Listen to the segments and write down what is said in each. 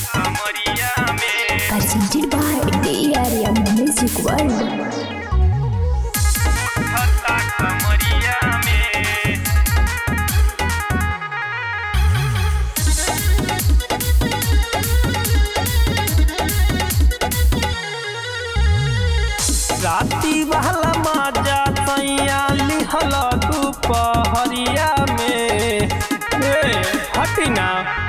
कमरिया में presented by the area music world. उठता कमरिया में राती वाला माजा सैया लिहल दुपहरिया में हे हटी ना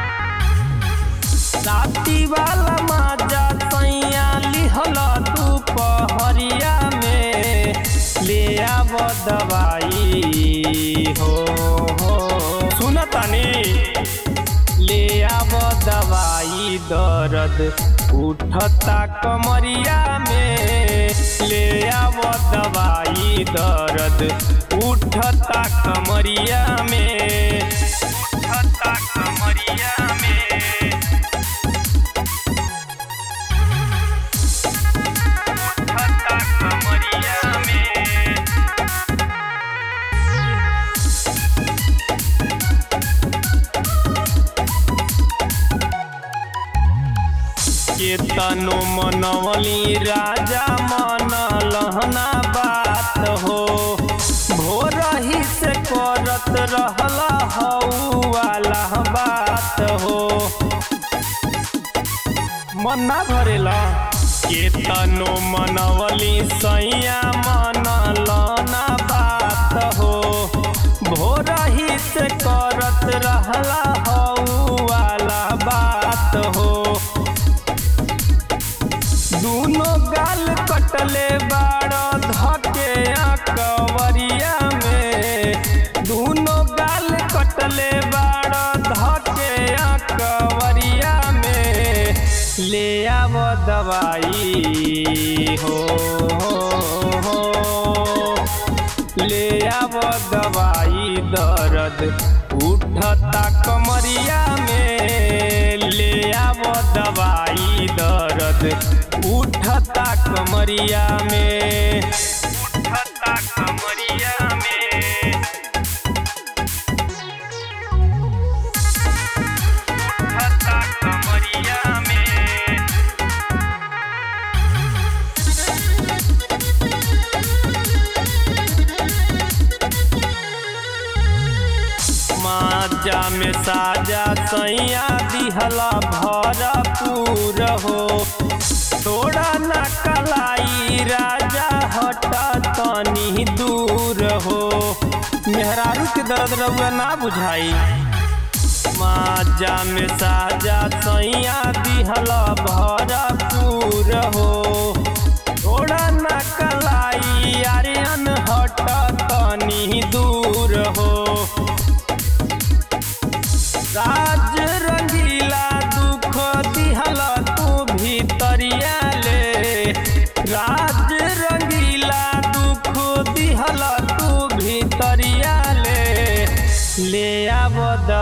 राती वाला माजा सैया लिहल दुपहरिया में ले आब दवाई हो हो सुनतानी ले आब दवाई दर्द उठता कमरिया में ले आब दवाई दर्द उठता कमरिया में उठता कमरिया में उठता कमरिया में केतनो मनवली राजा मन लहना बात हो भोर ही से करत रहला हऊ वाला बात हो मन ना भरेला केतनो मनवली सैया मन लहना बात हो भोर ही से करत रहला हऊ वाला बात हो दूनो गाल कटले बाड़ धके कवरिया में दूनो गाल कटले बाड़ धके कवरिया में ले आव दवाई हो हो, हो। ले आव दवाई दर्द उठता कमरिया में ले आव दवाई दर्द उठता कमरिया में उठता कमरिया में उठता कमरिया में माजा में साजा सैया दिहला भरपूर हो थोड़ा न कलाई राजा हट तनी दूर हो मेहरारू के दर्द रउआ ना बुझाई माजा में साजा सैया दिहला भरपूर हो थोड़ा न कलाई आर्यन हट तनी दूर हो राज रंगीला दुख दिहल तू भीतरिया ले राज रंगीला दुख दिहल तू भीतरिया ले ले आब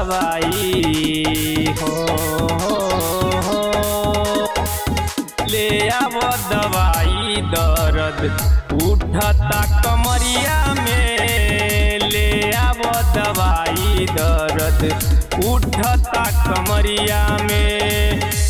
दवाई हो, हो, हो। ले आब दवाई दर्द उठता कमरिया में ले आब दवाई दर्द उठता कमरिया में